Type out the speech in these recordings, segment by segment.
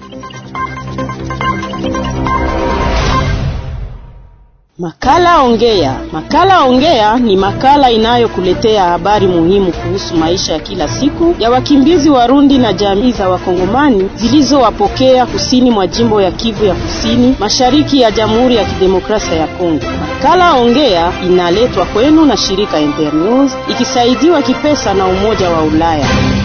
Makala Ongea. Makala Ongea ni makala inayokuletea habari muhimu kuhusu maisha ya kila siku ya wakimbizi Warundi na jamii za Wakongomani zilizowapokea kusini mwa jimbo ya Kivu ya Kusini, mashariki ya Jamhuri ya Kidemokrasia ya Kongo. Makala Ongea inaletwa kwenu na shirika Internews ikisaidiwa kipesa na Umoja wa Ulaya.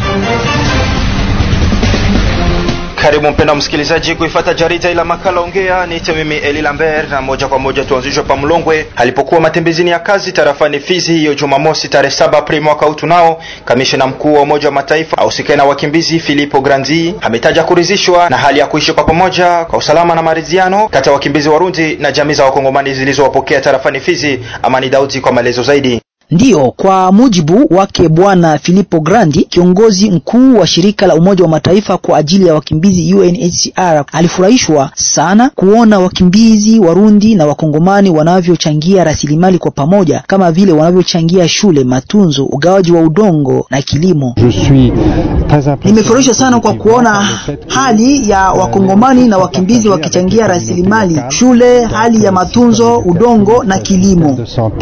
Karibu mpenda msikilizaji kuifata jarida ila makala ongea. Niite mimi Eli Lambert, na moja kwa moja tuanzishwe pa Mlongwe alipokuwa matembezini ya kazi tarafani Fizi hiyo Jumamosi tarehe 7 Aprili mwaka huu. Tunao kamishna mkuu wa Umoja wa Mataifa ahusikaye na wakimbizi Filippo Grandi ametaja kuridhishwa na hali ya kuishi kwa pamoja kwa usalama na maridhiano kati ya wakimbizi Warundi na jamii za Wakongomani zilizowapokea tarafani Fizi. Amani Daudi kwa maelezo zaidi. Ndiyo, kwa mujibu wake Bwana Filippo Grandi, kiongozi mkuu wa shirika la Umoja wa Mataifa kwa ajili ya wakimbizi UNHCR, alifurahishwa sana kuona wakimbizi Warundi na Wakongomani wanavyochangia rasilimali kwa pamoja, kama vile wanavyochangia shule, matunzo, ugawaji wa udongo na kilimo. Nimefurahishwa sana kwa kuona hali ya Wakongomani na wakimbizi wakichangia rasilimali, shule, hali ya matunzo, udongo na kilimo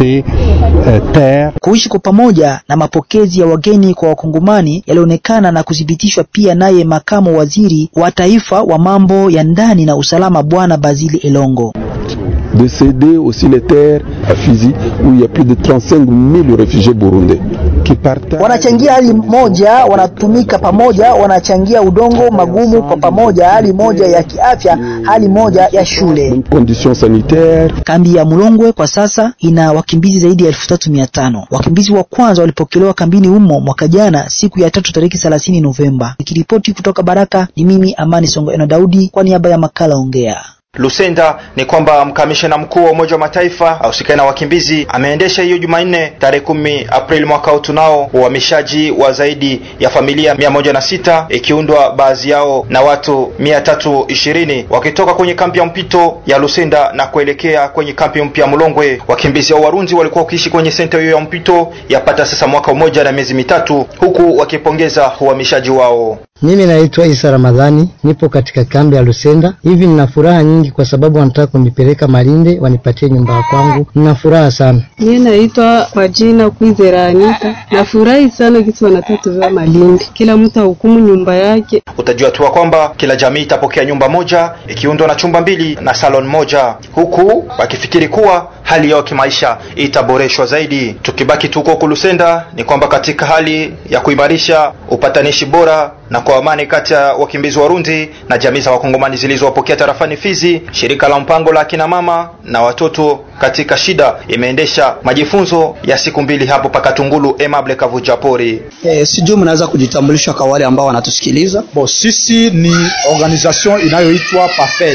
kuishi kwa pamoja na mapokezi ya wageni kwa wakongomani yalionekana na kuthibitishwa pia naye makamu waziri wa taifa wa mambo ya ndani na usalama bwana Bazili Elongo de céder aussi les terres à Fizi où il y a plus de 35 000 réfugiés burundais qui partagent. Wanachangia hali moja, wanatumika pamoja, wanachangia udongo magumu kwa pamoja, hali moja ya kiafya, hali moja ya shule. Conditions sanitaires. Kambi ya Mulongwe kwa sasa ina wakimbizi zaidi ya elfu tatu mia tano. Wakimbizi wa kwanza walipokelewa kambini humo mwaka jana siku ya tatu tariki 30 Novemba. Nikiripoti kutoka Baraka ni mimi Amani Songo Eno Daudi kwa niaba ya makala Ongea. Lusenda ni kwamba mkamishna mkuu wa Umoja wa Mataifa ahusikaye na wakimbizi ameendesha hiyo Jumanne tarehe kumi Aprili mwaka huu tunao uhamishaji wa zaidi ya familia mia moja na sita ikiundwa baadhi yao na watu mia tatu ishirini wakitoka kwenye kampi ya mpito ya Lusenda na kuelekea kwenye kampi mpya ya Mulongwe. Wakimbizi hao Warundi walikuwa wakiishi kwenye senta hiyo ya mpito yapata sasa mwaka mmoja na miezi mitatu, huku wakipongeza uhamishaji wao. Mimi naitwa Isa Ramadhani, nipo katika kambi ya Lusenda. Hivi nina furaha nyingi kwa sababu wanataka kunipeleka Malinde wanipatie nyumba ya kwangu. Nina furaha sana. Mimi naitwa kwa jina Kwizera Anita. Nafurahi sana kisi wanatatuviwa Malinde, kila mtu ahukumu nyumba yake. Utajua tu kwamba kila jamii itapokea nyumba moja ikiundwa na chumba mbili na salon moja, huku wakifikiri kuwa hali yao kimaisha itaboreshwa zaidi. Tukibaki tuko Kulusenda, ni kwamba katika hali ya kuimarisha upatanishi bora na kwa amani kati ya wakimbizi Warundi na jamii za Wakongomani zilizowapokea tarafani Fizi, shirika la mpango la akina mama na watoto katika shida imeendesha majifunzo ya siku mbili hapo Pakatungulu. Emable Kavuja Pori. Eh, sijui mnaweza kujitambulisha kwa wale ambao wanatusikiliza. Bo, sisi ni organisation inayoitwa PAFED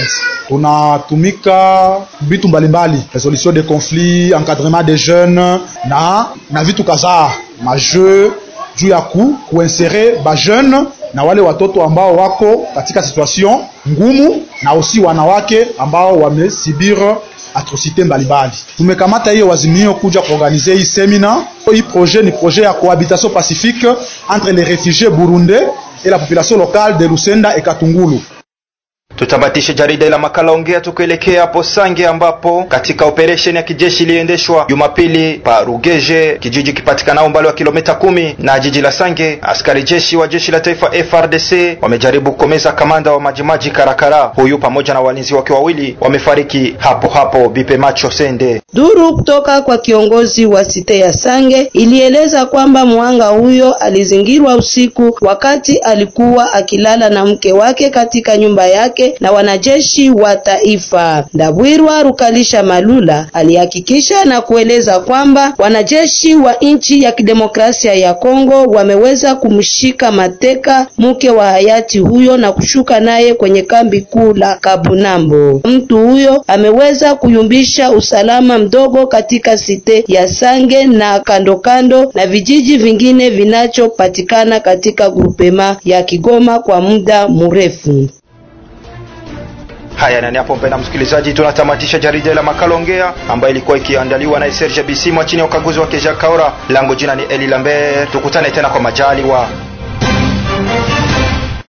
tunatumika vitu mbalimbali, resolution de conflit, encadrement des jeunes na na vitu kadhaa majeu juu ya ku kuinsere ba jeune na wale watoto ambao wako katika situation ngumu na aussi wanawake ambao wamesibir atrocité mbalimbali. Tumekamata hiyo wazimio kuja kuorganize hii semina. Hii projet ni projet ya cohabitation pacifique entre les réfugiés burundais et la population locale de Lusenda et Katungulu. Tutabatisha jarida la makala ongea tukielekea hapo Sange ambapo katika operesheni ya kijeshi iliendeshwa Jumapili pa Rugeje, kijiji kipatikanao umbali wa kilomita kumi na jiji la Sange. Askari jeshi wa jeshi la taifa FRDC wamejaribu kukomeza kamanda wa majimaji Karakara, huyu pamoja na walinzi wake wawili wamefariki hapo hapo. Bipe Macho Sende. Duru kutoka kwa kiongozi wa site ya Sange ilieleza kwamba mwanga huyo alizingirwa usiku wakati alikuwa akilala na mke wake katika nyumba yake na wanajeshi wa taifa. Ndabwirwa Rukalisha Malula alihakikisha na kueleza kwamba wanajeshi wa nchi ya kidemokrasia ya Kongo wameweza kumshika mateka mke wa hayati huyo na kushuka naye kwenye kambi kuu la Kabunambo. Mtu huyo ameweza kuyumbisha usalama mdogo katika site ya Sange na kando kando na vijiji vingine vinachopatikana katika grupema ya Kigoma kwa muda mrefu. Haya, nani hapo, mpenda msikilizaji, tunatamatisha jarida la makala ongea ambayo ilikuwa ikiandaliwa na Serge Bisimwa chini ya ukaguzi wa Keja Kaora. Langu jina ni Eli Lambert, tukutane tena kwa majaliwa.